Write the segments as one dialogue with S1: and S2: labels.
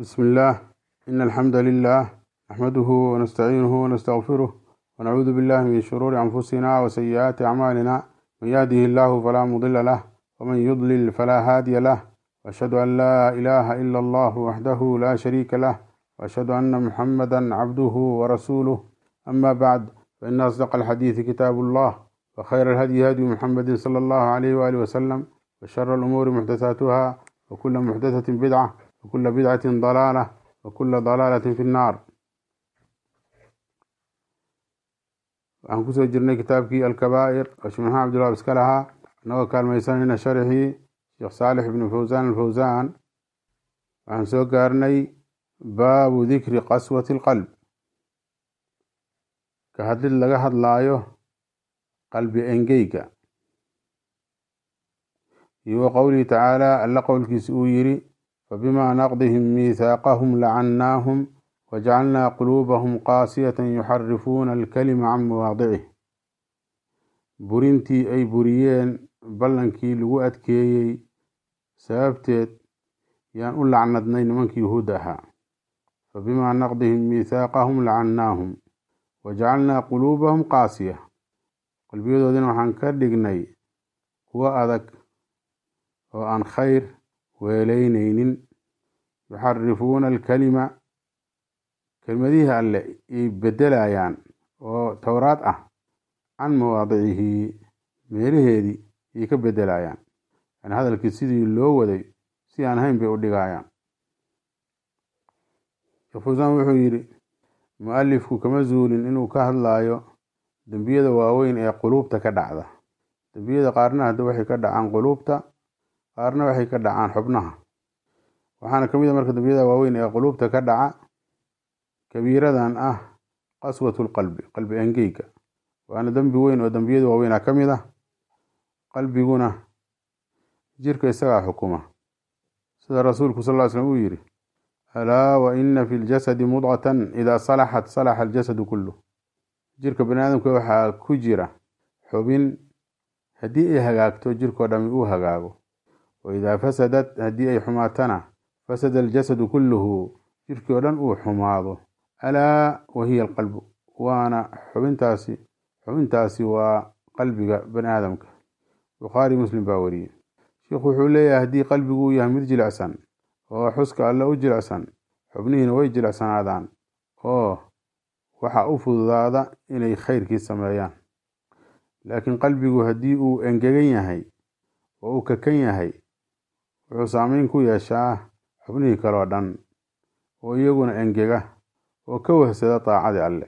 S1: بسم الله إن الحمد لله نحمده ونستعينه ونستغفره ونعوذ بالله من شرور أنفسنا وسيئات أعمالنا من يهده الله فلا مضل له ومن يضلل فلا هادي له وأشهد أن لا إله إلا الله وحده لا شريك له وأشهد أن محمدا عبده ورسوله أما بعد فإن أصدق الحديث كتاب الله وخير الهدي هدي محمد صلى الله عليه وآله وسلم وشر الأمور محدثاتها وكل محدثة بدعة وكل بدعة ضلالة وكل ضلالة في النار waxaan kusoo jirnay kitaabkii alkabaa'ir oo sheekh maxamed cabdullah iska lahaa inagoo kaalmaysanayna sharxii sheekh saalix ibnu fawsaan alfawsaan waxaan soo gaarnay baabu dikri qaswati alqalb ka hadlid laga hadlaayo qalbi engeyga iyo wa qowlihi tacaala alla qowlkiisa uu yidhi fabimaa naqdihim miithaaqahum lacannaahum wajacalnaa quluubahum qaasiyatan yuxarifuuna alkalima can mawaadicih burintii ay buriyeen ballankii lagu adkeeyey sababteed yaan u lacnadnay nimankii yuhuudda ahaa fabimaa naqdihim miithaaqahum lacannaahum wajacalnaa quluubahum qaasiya qalbiyadoodina waxaan ka dhignay kuwo adag oo aan khayr weeleyneynin yuxarifuuna alkalima kelmadihii alle ay bedelayaan oo towraad ah can mawaadicihi meelaheedii ay ka bedelayaan yani hadalkii sidii loo waday si aan ahayn bay u dhigayaan sheekh fawsaan wuxuu yidhi mu-alifku kama zuulin inuu ka hadlaayo dembiyada waaweyn ee quluubta ka dhacda dembiyada qaarna hadda waxay ka dhacaan quluubta qaarna waxay ka dhacaan xubnaha waxaana ka mid a marka dembiyada waaweyn ee quluubta ka dhaca kabiiradan ah qaswatu lqalbi qalbi engeyga waana dembi weyn oo dembiyada waaweyn ah ka mid ah qalbiguna jirka isagaa xukuma sida rasuulku sal ll ly slm uu yidhi alaa wa ina fi ljasadi mudqatan idaa salaxat salaxa aljasadu kulluh jirka bani aadamka waxaa ku jira xubin haddii ay hagaagto jirkoo dhami uu hagaago wa idaa fasadat haddii ay xumaatana fasada aljasadu kulluhu jirkii oo dhan uu xumaado alaa wahiya alqalbu waana xubintaasi xubintaasi waa qalbiga bani aadamka bukhaari muslim baa wariyey sheikhu wuxuu leeyahay haddii qalbigu uu yahay mid jilicsan oo xuska alle u jilicsan xubnihiina way jilicsanaadaan oo waxa u fududaada inay khayrkii sameeyaan laakiin qalbigu haddii uu engegan yahay oo uu kakan yahay wuxuu saameyn ku yeeshaa xubnihii kaleo dhan oo iyaguna engega oo ka wahsada daacadii alle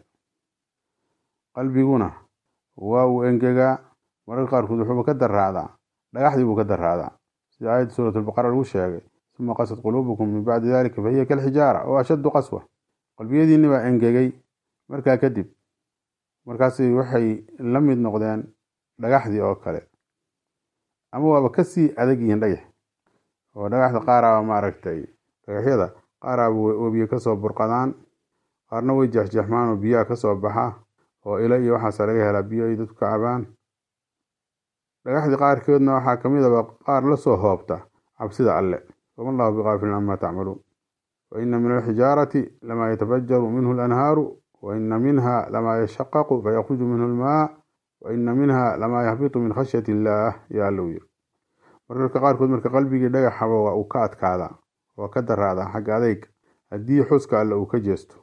S1: qalbiguna waa uu engegaa mararka qaarkood wuxuuba ka daraacdaa dhagaxdii buu ka daraacdaa sida aayadda suurat albaqara lagu sheegay suma qasad quluubukum min bacdi dalika fahiya kalxijaara oo ashaddu qaswa qalbiyadiinni baa engegay markaa kadib markaasi waxay la mid noqdeen dhagaxdii oo kale ama waaba kasii adag yihiin dhagax oo dhagaxda qaaraaba maaragtay dhagaxyada qaaraaba webiye kasoo burqadaan qaarna way jeexjeexmaan oo biyaha kasoo baxa oo ilo iyo waxaasa laga helaa biyo ay dadku ka cabaan dhagaxdii qaarkoodna waxaa kamid aba qaar lasoo hoobta cabsida alle wama allahu biqaafilin camaa tacmaluun wa ina min alxijaarati lamaa yatafajaru minhu alanhaaru wa ina minha lamaa yashaqaqu fayakhruju minhu almaa wa ina minha lamaa yahbitu min khashyati illaah yaa alla u yiri mararka qaarkood marka qalbigii dhagaxaba waa uu ka adkaadaa waa ka daraadaa xagga adeyga haddii xuska alle uu ka jeesto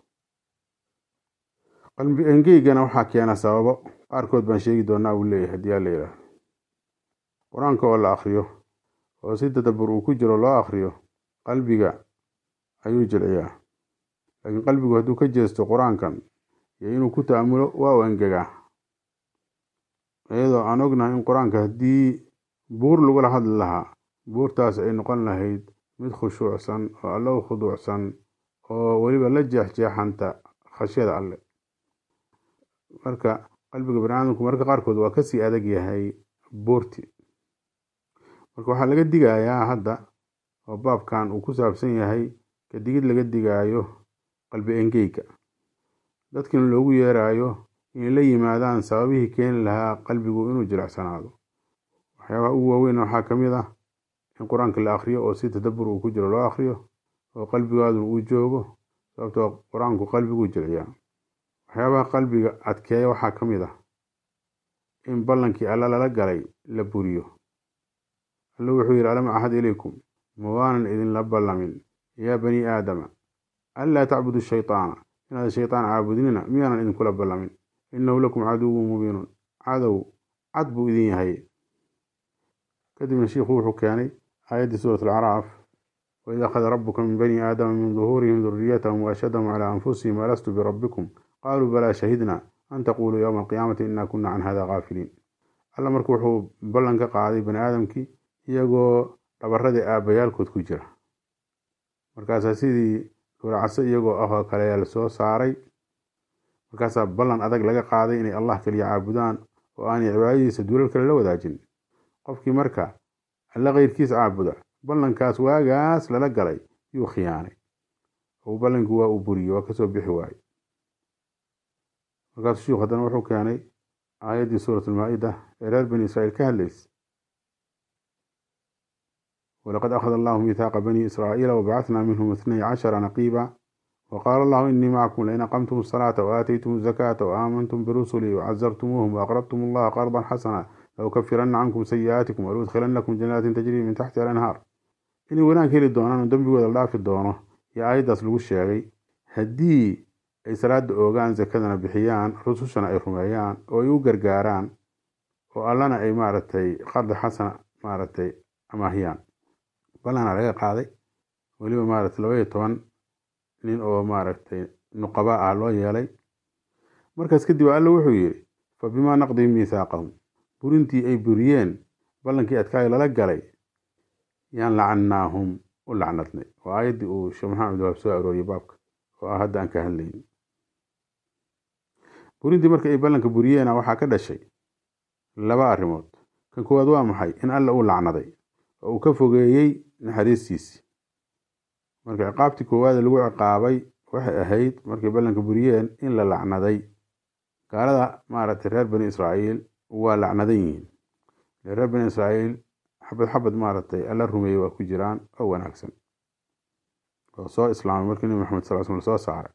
S1: qalbi engeygana waxaa keena sababo qaarkood baan sheegi doonaa uu leeyahay haddii alla yidhaahdo qur-aanka oo la akriyo oo si tadabur uu ku jiro loo akriyo qalbiga ayuu jilciyaa laakiin qalbigu hadduu ka jeesto qur-aankan iyo inuu ku ta'amulo waa u engegaa iyadoo aan ognahay in qur-aanka haddii buur lagula hadli lahaa buurtaas ay noqon lahayd mid khushuucsan oo alle u khuduucsan oo weliba la jeexjeexanta khashyada alle marka qalbiga bani aadamku mararka qaarkood waa kasii adag yahay buurti marka waxaa laga digayaa hadda oo baabkan uu ku saabsan yahay kadigid laga digaayo qalbi engeyga dadkina loogu yeerayo inay la yimaadaan sababihii keeni lahaa qalbigu inuu jilicsanaado waxyaabaha ugu waaweyn waxaa ka mid ah in qur-aanka la akriyo oo si tadabur uu ku jiro loo akriyo oo qalbigaadu uu joogo sababtoo qur-aanku qalbiguu jilciyaa waxyaabaha qalbiga adkeeya waxaa ka mid ah in ballankii alla lala galay la buriyo alla wuxuu yidhi alam axad ilaykum ma waanan idinla ballamin yaa bani aadama anlaa tacbudu shaytaana inaad shaytaan caabudnina miyaanan idinkula ballamin innahu lakum caduwun mubiinun cadow cad buu idin yahay kadibna shiikhu wuxuu keenay aayaddii suurat alcaraaf waid akhada rabuka min bani aadama min duhuurihim duriyatahum waashhadahum calaa anfusihim alastu birabbikum qaaluu balaa shahidna an taquluu yowma alqiyaamati inaa kunna can hada kaafiliin alla marka wuxuu ballan ka qaaday bani aadamkii iyagoo dhabaradii aabbayaalkood ku jira markaasaa sidii dhuuracase iyagoo ah oo kale ayaa lasoo saaray markaasaa ballan adag laga qaaday inay allah kaliya caabudaan oo aanay cibaadadiisa duulal kale la wadaajin qofkii marka alla keyrkiis caabuda ballankaas waagaas lala galay yuu khiyaanay oo ballankii waa uu buriyey waa kasoo bixi waaye markaasuu shiikhu haddana wuxuu keenay aayaddii suurat almaa-ida ee reer bani israa'iil ka hadlaysa walaqad akhada allahu mithaaqa bani israa'iila wabacathnaa minhum ithnay cashara naqiiba waqaala allahu inii macakum lain aqamtum asalaata waaataytum azakaata waaaamantum birusulii wacazartumuuhum waaqradtum allaha qardan xasana laukafiranna cankum sayi'aatikum waluudkhilannakum janaatin tajrii min taxti alanhaar inay wanaag heli doonaan oo dembigooda la dhaafi doono iyo aayaddaas lagu sheegay haddii ay salaada oogaan sakadana bixiyaan rusushana ay rumeeyaan oo ay u gargaaraan oo allana ay maaragtay qardi xasana maaragtay amaahiyaan ballana laga qaaday weliba maaragtay laba iyo toban nin oo maaragtay nuqaba ah loo yeelay markaas kadib alla wuxuu yidhi fa bimaa naqdihim miithaaqahum burintii ay buriyeen ballankii adkaayo lala galay yaan lacannaahum u lacnadnay waa aayaddii uu sheekh maxamed abdiwaab soo arooriyey baabka oo ah hadda aan ka hadlayn burintii marka ay ballanka buriyeena waxaa ka dhashay laba arrimood kan koowaad waa maxay in alla uu lacnaday oo uu ka fogeeyey naxariistiisii marka ciqaabtii koowaada lagu ciqaabay waxay ahayd markay ballanka buriyeen in la lacnaday gaalada maaragtay reer bani israa'iil waa lacnadan yihiin reer bani israa'iil xabad xabad maaragtay alla rumeeyey waa ku jiraan oo wanaagsan oo soo islaamay markii nebi maxamed sal sl soo saaray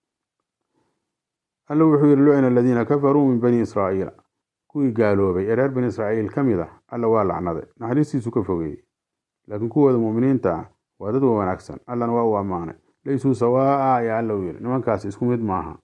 S1: alla wuxuu yidhi lucina aladiina kafaruu min bani israa'iila kuwii gaaloobay ee reer bani israa'iil ka mid ah alla waa lacnaday naxariistiisu ka fogeeyey laakiin kuwooda mu'miniinta ah waa dad wa wanaagsan allana waa u ammaanay laysuu sawaa'a ayaa alla u yidhi nimankaas isku mid maaha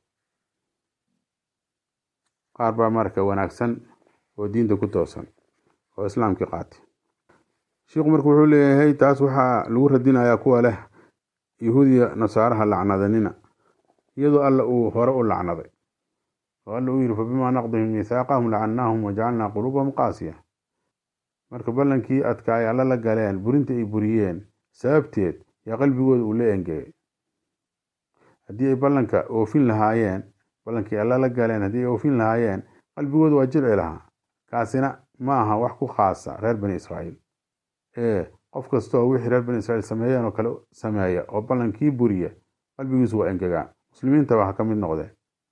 S1: qaar baa marka wanaagsan oo diinta ku toosan oo islaamkii qaatay shiikhu marka wuxuu leeyahay taas waxaa lagu radinayaa kuwa leh yahuudiya nasaaraha lacnadanina iyadoo alla uu hore u lacnaday oo alla uu yidhi fabimaa naqdihim miithaaqahum lacannaahum wajacalnaa quluubahum qaasiya marka ballankii adkaay alla la galeen burinta ay buriyeen sababteed yaa qalbigooda uu la engegay haddii ay ballanka oofin lahaayeen ballankii alla la galeen haddii ay oofin lahaayeen qalbigooda waa jilci lahaa kaasina ma aha wax ku khaasa reer bani israa'iil ee qof kastooo wixii reer bani israiil sameeyeen oo kale sameeya oo ballankii buriya qalbigiisu waa engegaan muslimiintaba ha ka mid noqdeen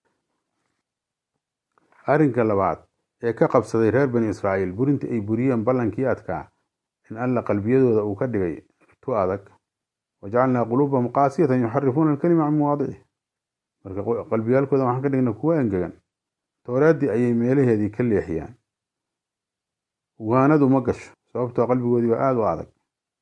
S1: arrinka labaad ee ka qabsaday reer bani israa'iil burintii ay buriyeen ballankii adkaa in alla qalbiyadooda uu ka dhigay tu adag wajacalnaa quluubahum qaasiyatan yuxarifuuna alkalima can mawaadicih marka qalbiyaalkooda waxaan ka dhigna kuwa engegan towraaddii ayay meelaheedii ka leexiyaan waanadu ma gasho sababtoo qalbigoodii waa aada u adag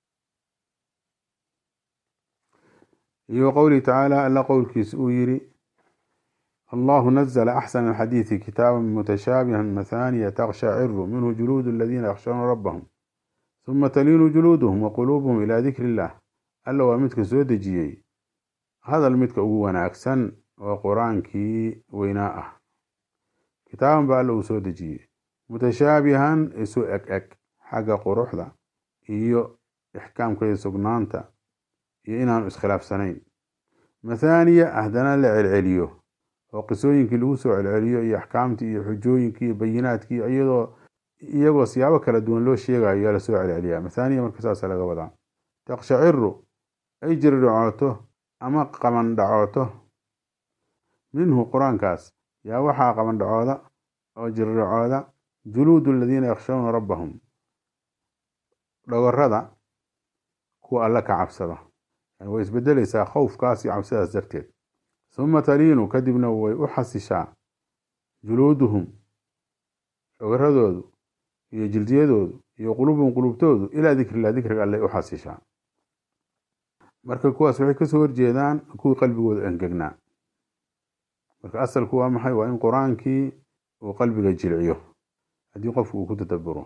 S1: iyo qowlihi tacaala alla qowlkiisa uu yidhi allahu nazla axsana alxadiidi kitaaban mutashaabihan mathaniya takshaciru minhu juluudu aladiina yakhshawna rabbahum huma taliinu juluuduhum wa quluubuhum ilaa dikri illah alla waa midka soo dejiyey hadal midka ugu wanaagsan oo qur-aankii weynaa ah kitaaban baa alla uu soo dejiyey mutashaabihan isu eg eg xagga quruxda iyo ixkaamka iyo sugnaanta iyo inaanu iskhilaafsanayn mathaaniya haddana la celceliyo oo qisooyinkii lagu soo celceliyo iyo axkaamtii iyo xujooyinkii iyo bayinaadkii iyadoo iyagoo siyaabo kala duwan loo sheegayo yaa lasoo celceliyaa mathaaniya marka saasa laga wadaa takshaciru ay jiridhacooto ama qabandhacooto minhu qur-aankaas yaa waxaa qabandhacooda oo jiridhacooda juluudu aladiina yakhshawna rabbahum dhogorada kuwa alla ka cabsada yani way isbedelaysaa khowfkaas iyo cabsidaas darteed uma taliinu kadibna way u xasishaa juluuduhum ogaradoodu iyo jildiyadoodu iyo qulubuhum qulubtoodu ilaa dikrillah dikriga alleh u xasishaa marka kuwaas waxay kasoo horjeedaan kuwii qalbigooda engegnaa marka asalku waa maxay waa in qur-aankii uu qalbiga jilciyo haddii qofku uu ku tadaburo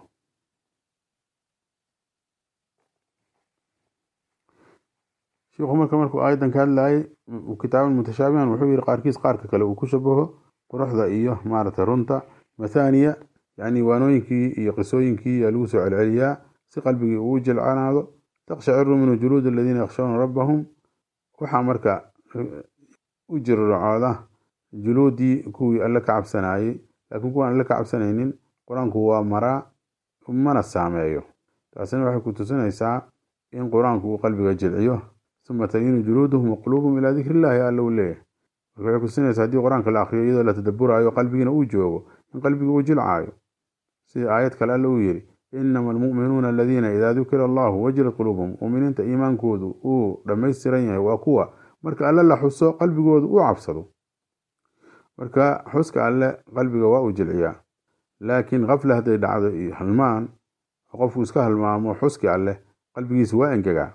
S1: shiikhu marka markuu aayadan ka hadlayay kitaaban mutashaabihan wuxuu yihi qaarkiis qaarka kale uu ku shabaho quruxda iyo maaragtay runta mathaniya yani waanooyinkii iyo qisooyinkii yaa lagu soo celceliyaa si qalbigii uu jilcanaado taqshaciru minhu juluud aladiina yakhshawna rabbahum waxaa marka u jirracooda juluudii kuwii alle ka cabsanayey laakiin kuwaan alle ka cabsanaynin qur-aanku waa maraa mana saameeyo taasina waxay ku tusinaysaa in qur-aanku uu qalbiga jilciyo uma taliinu juluuduhum waquluubuhum ilaa dikri illahi alla uu leeyahy marka waxay kutusinaysaa haddii qur-aanka la akriyo iyadoo la tadaburaayo qalbigiina uu joogo in qalbiga uu jilcaayo sida aayad kale alle uu yidhi inama almu'minuuna aladiina idaa dukira allahu wajilat quluubuhum mu'miniinta iimaankoodu uu dhammaystiran yahay waa kuwa marka alle la xuso qalbigoodu uu cabsado marka xuska alle qalbiga waa uu jilciyaa laakiin kafle hadday dhacdo iyo halmaan oo qofku iska halmaamo xuski alleh qalbigiisa waa engegaa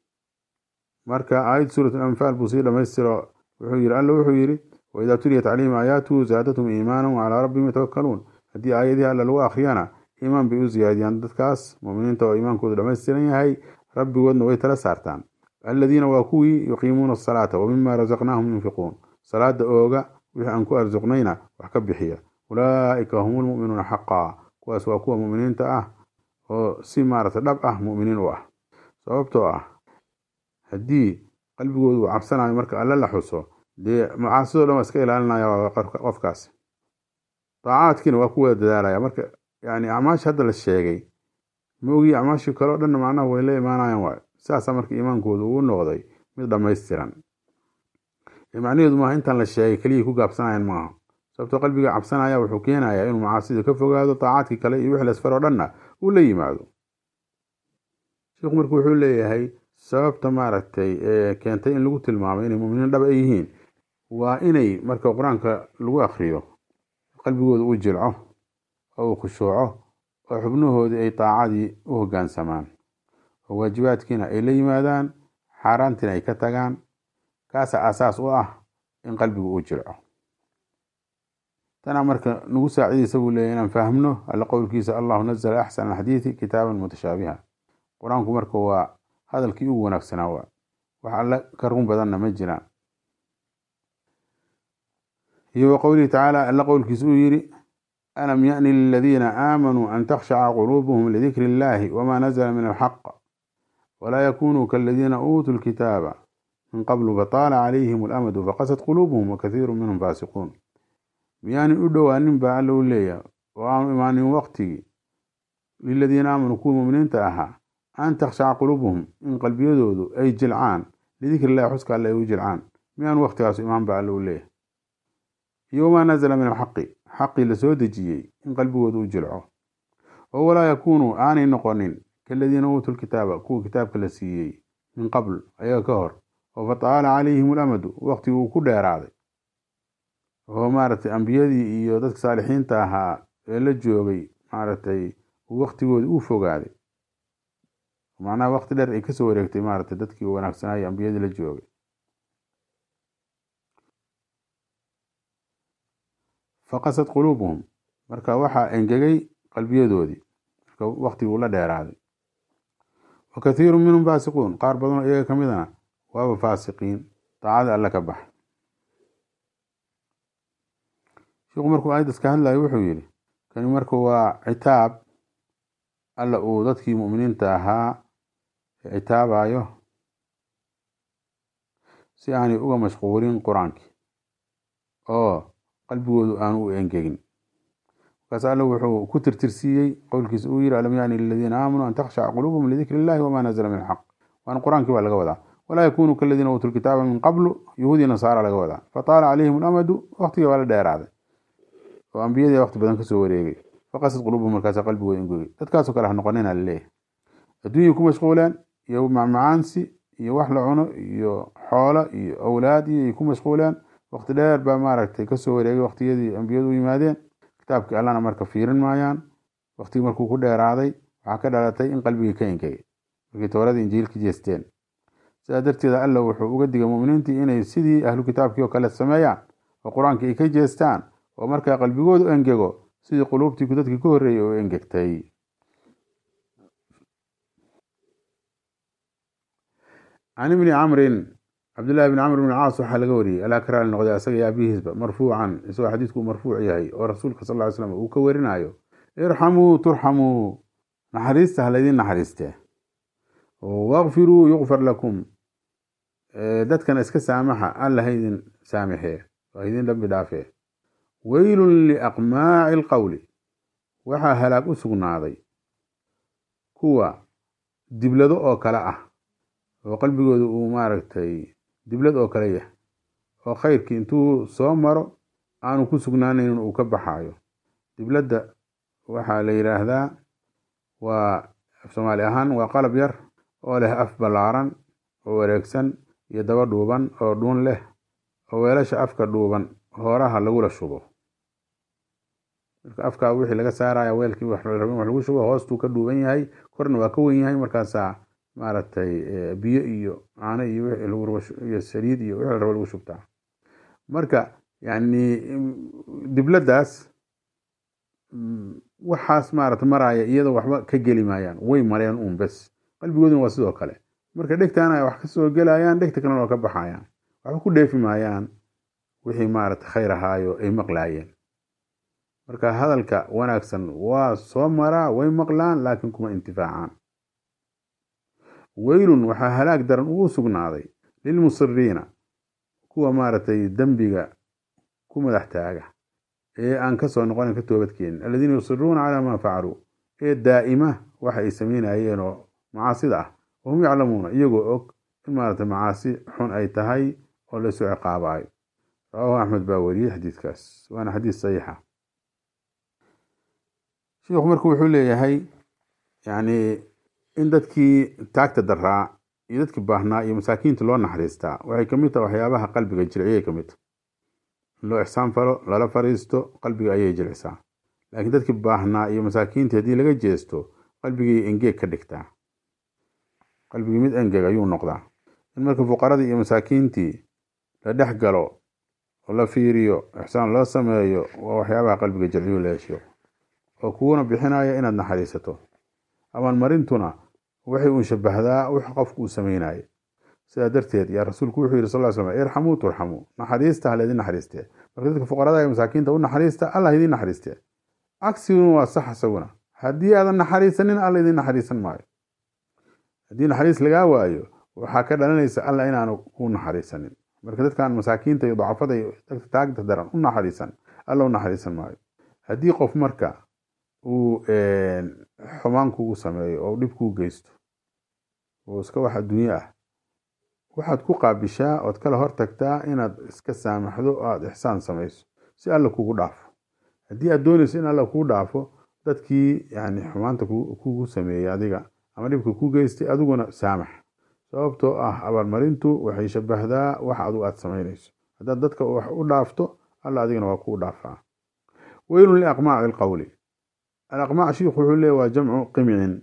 S1: marka aayad suurat alanfaal buu sii dhammaystiro wuxuu yidhi alle wuxuu yidhi waidaa tuliyat calayhim aayaatuhu zaadathum iimaanan wacalaa rabbihim yatawakkaluun haddii aayadihii alle lagu akhriyana iimaan bay u ziyaadiyaan dadkaas muminiinta oo iimaankoodu dhammaystiran yahay rabbigoodna way tala saartaan aladiina waa kuwii yuqiimuuna asalaata wa mima rasaqnaahum yunfiquun salaada ooga wixii aan ku arsuqnayna wax ka bixiya ulaa'ika hum lmu'minuuna xaqaa kuwaas waa kuwa mu'miniinta ah oo si maaragta dhab ah mu'miniin u ah sababtoo ah haddii qalbigoodu uu cabsanayo marka alle la xuso dee macaasidoo dhan waa iska ilaalinaya qofkaas daacaadkiina waa ku wada dadaalaya marka yani acmaasha hadda la sheegay ma ogi acmaashii kaleo dhanna macnaha way la imaanayaan waay saasaa marka iimaankoodu uu noqday mid dhammaystiran macnaheedu maaha intaan la sheegay keliyay ku gaabsanayaan maaha sababtoo qalbiga cabsanaya wuxuu keenayaa inuu macaasida ka fogaado daacaadkii kale iyo wixii lasfar oo dhanna uu la yimaado sheikhu marka wuxuu leeyahay sababta maaragtay ee keentay in lagu tilmaamay inay muminiin dhab ay yihiin waa inay marka qur-aanka lagu akriyo qalbigooda uu jilco oo uu khushuuco oo xubnahoodii ay daacadii u hoggaansamaan oo waajibaadkiina ay la yimaadaan xaaraantiina ay ka tagaan kaasa asaas u ah in qalbigu uu jilco tanaa marka nagu saacidaysa buu leeyahy inaan fahmno alla qowlkiisa allahu nazla axsana alxadiidi kitaaban mutashaabiha qur-aanku marka waa hadalkii ugu wanaagsanaa waa wax alle ka run badanna ma jiraan iyo wa qowlihi tacaala alla qowlkiisa uu yidhi alam yaأni liladiina aamanuu an takhshaca quluubuhum lidikri illahi wma nazla min alxaq walaa yakunuu kaladiina uutuu lkitaaba min qablu fataala calayhim alamadu faqasad quluubuhum wakathiiru minhum faasiquun miyaanin u dhowaanin baa alla u leeyahay oo aanu imaanin waqtigii liladiina aamanuu kuwii muminiinta ahaa an takhshaca quluubuhum in qalbiyadoodu ay jilcaan lidikri illahi xuska alle ay u jilcaan miyaanu waqtigaasu imaan baa alla u leeyahay iyo wamaa nazla min alxaqi xaqii lasoo dejiyey in qalbigoodu u jilco oo walaa yakuunuu aanay noqonin kaladiina uutuu lkitaaba kuwa kitaabka la siiyey min qabl ayaga ka hor oo fataala calayhim alamadu waqtigii uu ku dheeraaday oo maaragtay ambiyadii iyo dadka saalixiinta ahaa ee la joogay maaragtay waqtigoodi uu fogaaday macnaha waqti dheer ay kasoo wareegtay maaragtay dadkii wanaagsanaayo ambiyadii la joogay faqasad quluubuhum marka waxaa engegay qalbiyadoodii marka waqtigii uu la dheeraaday wa kathiiru minhum faasiquun qaar badanoo iyaga ka midana waaba faasiqiin daacada alle ka bax sheikhu markuu aayaddas ka hadlayo wuxuu yidhi kani marka waa citaab alla uu dadkii mu'miniinta ahaa citaabayo si aanay uga mashquulin qur-aankii oo qalbigoodu aanu u engegin markaas alle wuxuu ku tirtirsiiyey qowlkiisa uu yidhi alam yaani liladiina aamanuu an takhshaca quluubuhum lidikri illahi wama nazla min alxaq waana qur-aankii baa laga wadaa walaa yakunuu kaladiina uutuu lkitaaba min qablu yahuudi nasaara laga wadaa fataala calayhim alamadu waqtigii baa la dheeraaday oo ambiyadii waqti badan kasoo wareegay faqasad quluubuhum markaasa qalbigooda engegay dadkaasoo kale ha noqonina laleeyahay adduunyay ku mashquuleen iyo macmacaansi iyo wax la cuno iyo xoolo iyo awlaad iyo ay ku mashquuleen waqti dheer baa maaragtay kasoo wareegay waqtiyadii ambiyadu u yimaadeen kitaabkii allana marka fiirin maayaan waqtigii markuu ku dheeraaday waxaa ka dhalatay in qalbigii ka engegay markii towradii injiilka jeesteen sidaa darteeda alla wuxuu uga digay muminiintii inay sidii ahlu kitaabkii oo kale sameeyaan oo qur-aanka ay ka jeestaan oo markaa qalbigoodu engego sidii quluubtii dadkii ka horreeyay oo engegtay can ibni camrin cabdillahi bni camr bn caas waxaa laga wariyey alaa ka raali noqday asaga iyo abihiisba marfuucan isagoo xadiidku marfuuc yahay oo rasuulka sal ly slam uu ka warinayo irxamuu turxamuu naxariista ha laydin naxariistee wakfiruu yukfar lakum dadkana iska saamaxa alla haydin saamixee oo haydin dambi dhaafee weylun liaqmaaci alqowli waxaa halaag u sugnaaday kuwa diblado oo kale ah oo qalbigooda uu maaragtay diblad oo kale yahay oo khayrkii intuu soo maro aanu ku sugnaanaynin uu ka baxaayo dibladda waxaa la yidhaahdaa waa soomaali ahaan waa qalab yar oo leh af ballaaran oo wareegsan iyo daba dhuuban oo dhuun leh oo weelasha afka dhuuban hooraha lagula shubo marka afkaa wixii laga saaraya weelkii wax la rabin wax lagu shubo hoostuu ka dhuuban yahay korna waa ka wen yahay markaasaa maaragtay biyo iyo caano iyo iyo saliid iyo wixii la rabo lagu shubtaa marka yani dibladdaas waxaas maarata maraya iyadoo waxba ka geli maayaan way mareen uun bes qalbigooduna waa sidoo kale marka dhegtaana ay wax kasoo gelayaan dhegta kalena waa ka baxayaan waxba ku dheefi maayaan wixii maarata khayr ahaayo ay maqlaayeen marka hadalka wanaagsan waa soo maraa way maqlaan laakiin kuma intifaacaan weylun waxaa halaag daran ugu sugnaaday lilmusiriina kuwa maaragtay dembiga ku madax taaga ee aan kasoo noqonin ka toobadkeenin aladiina yusiruuna calaa maa facaluu ee daa'ima waxa ay sameynayeen oo macaasida ah wahum yaclamuuna iyagoo og in maaragtay macaasi xun ay tahay oo laysoo ciqaabaayo rawaahu axmed baa wariyey xadiidkaas waana xadiis saxiixa sheikhu marka wuxuu leeyahay yani in dadkii taagta daraa iyo dadkii baahnaa iyo masaakiinta loo naxariistaa waxay kamid tahay waxyaabaha qalbiga jirciyay kamid tahay in loo ixsaan falo lala fariisto qalbiga ayay jircisaa laakiin dadkii baahnaa iyo masaakiintii haddii laga jeesto qalbigii engeeg ka dhigtaa qalbigii mid engeg ayuu noqdaa in marka fuqaradii iyo masaakiintii la dhex galo oo la fiiriyo ixsaan loo sameeyo waa waxyaabaha qalbiga jirciyu leeshiyo oo kuwana bixinaya inaad naxariisato abaalmarintuna waxay uun shabahdaa wix qofku uu sameynaayo sidaa darteed yaa rasuulku wuxuu yidhi sal ly slam irxamuu turxamuu naxariista halaydin naxariistee marka dadka fuqarada iyo masaakiinta u naxariista allah idin naxariistee cagsiguna waa sax isaguna haddii aadan naxariisanin alla idin naxariisan maayo haddii naxariis lagaa waayo waxaa ka dhalanaysa alla inaanu ku naxariisanin marka dadkan masaakiinta iyo dacafada iyo dadka taagta daran u naxariisan alla u naxariisan maayo haddii qof marka uu xumaan kugu sameeyo oo dhib kuu geysto oo iska wax adduunye ah waxaad ku qaabishaa ood kala hortagtaa inaad iska saamaxdo o aada ixsaan samayso si alla kugu dhaafo haddii aad doonayso in alla kuu dhaafo dadkii yani xumaanta kugu sameeyey adiga ama dhibka ku geystay adiguna saamax sababtoo ah abaalmarintu waxay shabahdaa wax adigu aad samaynayso haddaad dadka wax u dhaafto alla adigana waa kuu dhaafaa weylun liaqmaaci alqowli alaqmaac shiikhu wuxuu leeya waa jamcu qimcin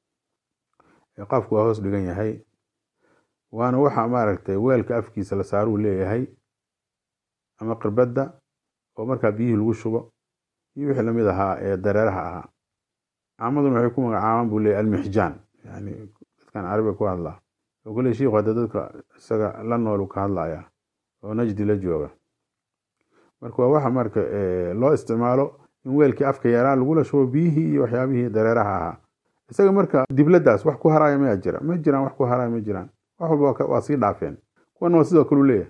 S1: qaafku waa hoos dhigan yahay waana waxa maaragtay weelka afkiisa la saaruu leeyahay ama qirbadda oo markaa biyihii lagu shubo iyo wixii lamid ahaa ee dareeraha ahaa caamaduna waxay ku magacaabaan buu leeyahy almixjaan yani dadkan carabiga ku hadlaa oo kule shiikhu hadda dadka isaga la noolu ka hadlaya oo najdi la jooga marka waa waxa marka loo isticmaalo in weelkii afka yaraa lagula shubo biyihii iyo waxyaabihii dareeraha ahaa isaga marka dibladdaas wax ku haraya mayaa jira ma jiraan wax ku haraya ma jiraan wax walba waa sii dhaafeen kuwana waa sidoo kale u leeyahay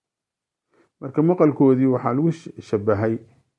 S1: marka maqalkoodii waxaa lagu shabahay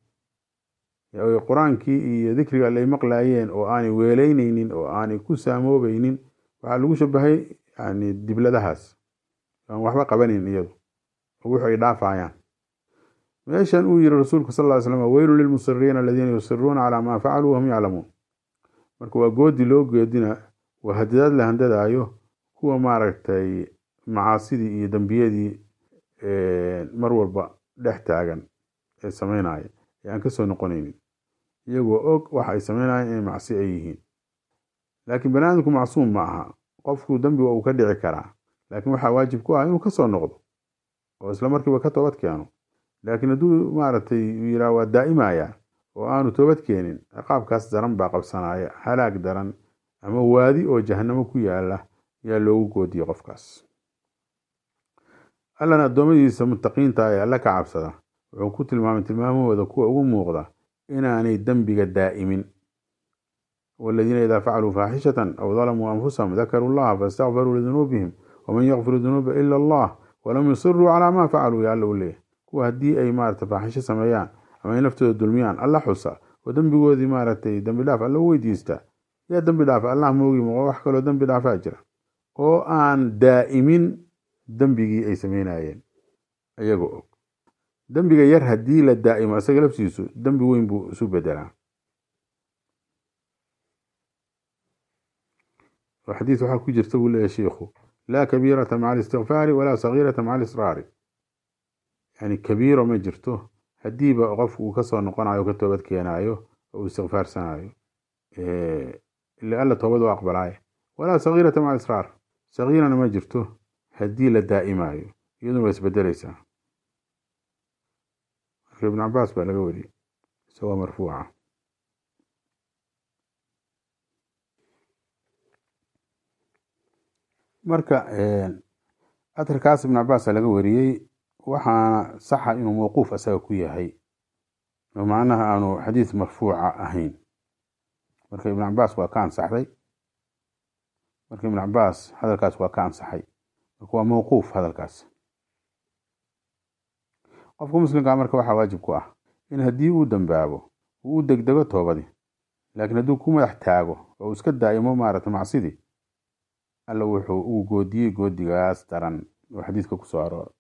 S1: qur-aankii iyo dikriga ay maqlaayeen oo aanay weeleyneynin oo aanay ku saamoobaynin waxaa lagu shabahay yani dibladahaas aan waxba qabanin iyadu oo wuxu ay dhaafayaan meeshan uu yiri rasuulku sal ly slam weylun lilmusiriina aladiina yusiruuna calaa maa facaluu wahum yaclamuun marka waa goodi loo geedina waa hadidaad la handadaayo kuwa maaragtay macaasidii iyo dembiyadii mar walba dhex taagan ee sameynaya ee aan kasoo noqonaynin iyagoo og waxa ay sameynayaan inay macsi ay yihiin laakiin bani aadamku macsuum ma aha qofku dembiga uu ka dhici karaa laakiin waxaa waajib ku ah inuu kasoo noqdo oo isla markiiba ka toobad keeno laakiin hadduu maaragtay yiraa waa daa'imaya oo aanu toobad keenin ciqaabkaas daran baa qabsanaya halaag daran ama waadi oo jahanamo ku yaala yaa loogu goodiyey qofkaas allana addoommadiisa muttaqiinta ee alle ka cabsada wuxuu ku tilmaamay tilmaamahooda kuwa ugu muuqda inaanay dembiga daa'imin waladiina idaa facaluu faaxishatan aw dalamuu anfusahum dakaruu llaha faistakfaruu lidunuubihim waman yakfiru dunuuba ila allah walam yusiruu calaa maa facaluu ya alla u leeyahy kuwa haddii ay maarata faaxisho sameeyaan ama ay naftooda dulmiyaan alla xusa oo dembigoodii maaragtay dembi dhaaf alla u weydiista yaa dembi dhaafa allah moogi ma wax kaloo dembi dhaafaa jira oo aan daa'imin dembigii ay sameynayeen iyagoo og dembiga yar haddii la daa'imo isaga laftiisu dembi weyn buu isu bedelaa oo xadiis waxaa ku jirta buu leeyahy sheikhu laa kabiirata maca alistikfaari walaa sagiirata maca alisraari yani kabiiro ma jirto haddiiba qofku uu kasoo noqonayo o ka toobad keenaayo oo uu istikfaarsanayo ila alla toobad u aqbalaayo walaa sagiirata maca alisraar sagiirana ma jirto haddii la daa'imayo iyaduna waa isbedeleysaa marka ibn cabaas baa laga wariyey isagoo marfuuca marka atarkaas ibn cabaasa laga wariyey waxaana saxa inuu mawquuf asaga ku yahay oo macnaha aanu xadiis marfuuca ahayn marka ibn cabaas waa ka ansaxday marka ibn cabaas hadalkaas waa ka ansaxay marka waa mawquuf hadalkaas qofka muslimkaa marka waxaa waajib ku ah in haddii uu dambaabo uu u degdego toobadii laakiin hadduu ku madax taago oo uu iska daa'imo maarata macsidii alla wuxuu uu goodiyey goodigaas daran oo xadiiska ku soo aroora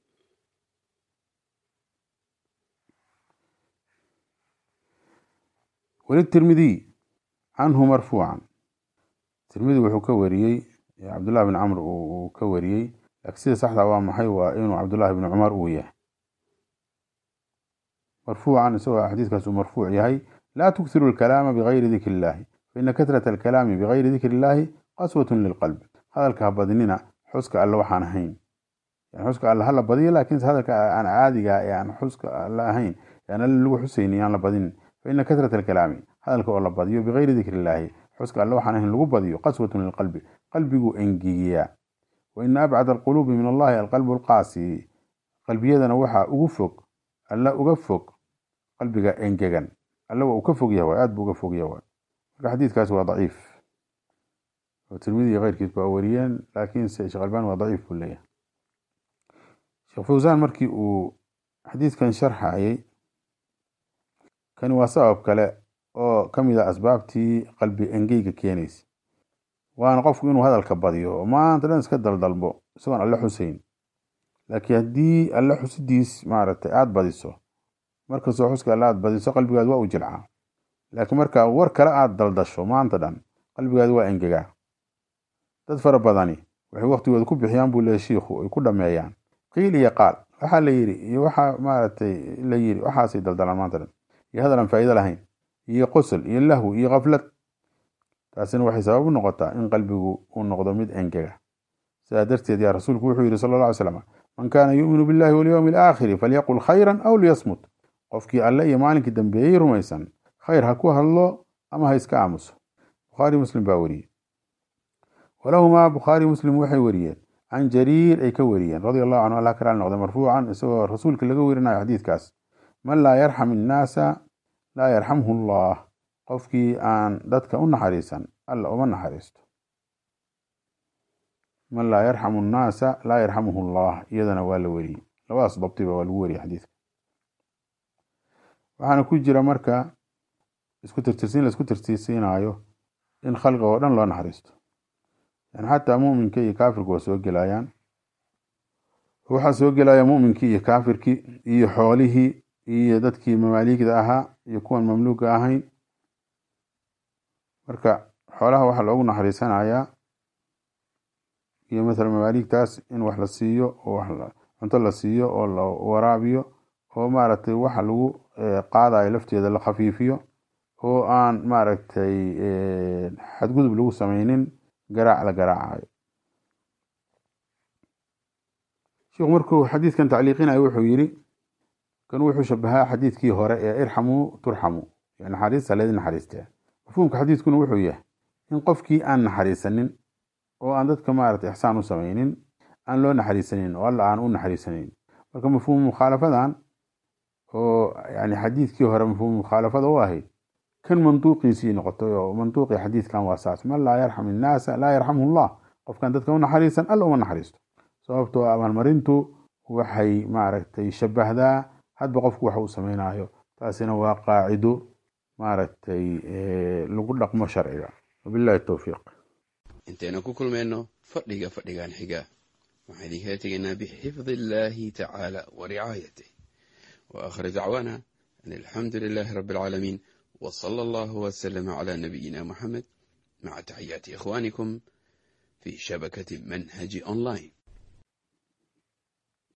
S1: walitirmidiy canhu marfuucan tirmidi wuxuu ka wariyey cabdullahi bin camr uu ka wariyey laakiin sida saxda waa maxay waa inuu cabdullahi bin cumar uu yahay marfuucan isagoo xadiiskaas uu marfuuc yahay laa tuksiru alkalaama bigayri dikri illaahi faina katrata alkalaami bigayri dikri illaahi qaswatun lilqalbi hadalka ha badinina xuska alle waxaan ahayn yani xuska alle hala badiyo laakiinse hadalka aan caadiga ee aan xuska alle ahayn aan alle lagu xusayni yaan la badinin faina katrata alkalaami hadalka oo la badiyo bigayri dikri illaahi xuska alle waxaan ahayn lagu badiyo qaswatun lilqalbi qalbiguu engegiyaa wa ina abcad alquluubi min allahi alqalbu alqaasi qalbiyadana waxaa ugu fog alla uga fog qalbiga engegan alle waa uu ka fog yahay aad buu uga fog yahay marka xadiidkaasi waa daciif oo tirmidi iyo keyrkiis baa wariyeen laakiinse sheekh albani waa daciif buu leeyahay sheekh fawsaan markii uu xadiidkan sharxayay kani waa sabab kale oo ka mid a asbaabtii qalbi engeyga keenaysa waana qofku inuu hadalka badiyo oo maanta dhan iska daldalbo isagoon alle xusayn laakiin haddii alle xusidiis maaragtay aada badiso markastoo xuska alle aada badiso qalbigaad waa u jilcaa laakiin markaa war kale aada daldasho maanta dhan qalbigaadi waa engegaa dad fara badani waxay waktigooda ku bixiyaan buu leeyahy shiikhu ay ku dhameeyaan qiil iyo qaal waxaa la yidhi iyo waxaa maaragtay la yidhi waxaasay daldalaan maanta dhan iyo hadal aan faa'iido lahayn iyo qosol iyo lahwi iyo kaflad taasina waxay sabab u noqotaa in qalbigu uu noqdo mid engega sidaa darteed yaa rasuulku wuxuu yidhi sala alla alay slam man kaana yu'minu billahi walyowmi alaakhiri falyaqul khayran aw liyasmut qofkii alle iyo maalinkii dambeeyey rumaysan khayr ha ku hadlo ama ha iska aamuso bukhaari muslim baa wariyey walahumaa bukhaari muslim waxay wariyeen can jariir ay ka wariyeen radia allahu canhu allah ka raali noqday marfuucan isagoo rasuulka laga werinayo xadiidkaas man laa yarxam innaasa laa yarxamhu allah qofkii aan dadka u naxariisan alla uma naxariisto man laa yarxamu annaasa laa yarxamuhu allah iyadana waa la weriyey labadaas dabtiba waa lagu weriyey xadiidka waxaana ku jira marka isku tirtirsiin la isku tirtirsiinayo in khalqiga oo dhan loo naxariisto yani xataa muminka iyo kaafirku waa soo gelayaan waxaa soo gelaya muminkii iyo kaafirkii iyo xoolihii iyo dadkii mamaaligda ahaa iyo kuwan mamluuga ahayn marka xoolaha waxaa loogu naxariisanayaa iyo mathalan mamaaligtaas in wax la siiyo oo cunto la siiyo oo la waraabiyo oo maaragtay waxa lagu qaadayo lafteeda la khafiifiyo oo aan maaragtay xadgudub lagu sameynin garaac la garaacayo sheikhu markuu xadiidkan tacliiqinayo wuxuu yidhi kan wuxuu shabahaa xadiidkii hore ee irxamuu turxamuu naxariista leedi naxariisteen mafhuumka xadiidkuna wuxuu yahay in qofkii aan naxariisanin oo aan dadka maaragtay ixsaan u sameynin aan loo naxariisanin oo alla aan u naxariisanin marka mafhuum mukhaalafadan oo yani xadiidkii hore mafhuum mukhaalafada u ahayd kan manduuqiisii noqotay oo manduuqii xadiidkan waa saas man laa yarxam innaasa laa yarxamhu llah qofkaan dadka u naxariisan alla uma naxariisto sababtoo abaalmarintu waxay maaragtay shabahdaa hadba qofku waxa uu samaynayo taasina waa qaacido maaragtay lagu dhaqmo sharciga wabillahi towfiiq
S2: intaynu ku kulmayno fadhiga fadhigan xiga waxaan idinkala tegaynaa bixifdi illaahi tacaala wa ricaayatih wa aakhir dacwaana an alxamdu lilaahi rabbi alcaalamiin wa sala allahu wasalama calaa nabiyina moxamed maca taxiyaati ikhwaanikum fi shabakati manhaji online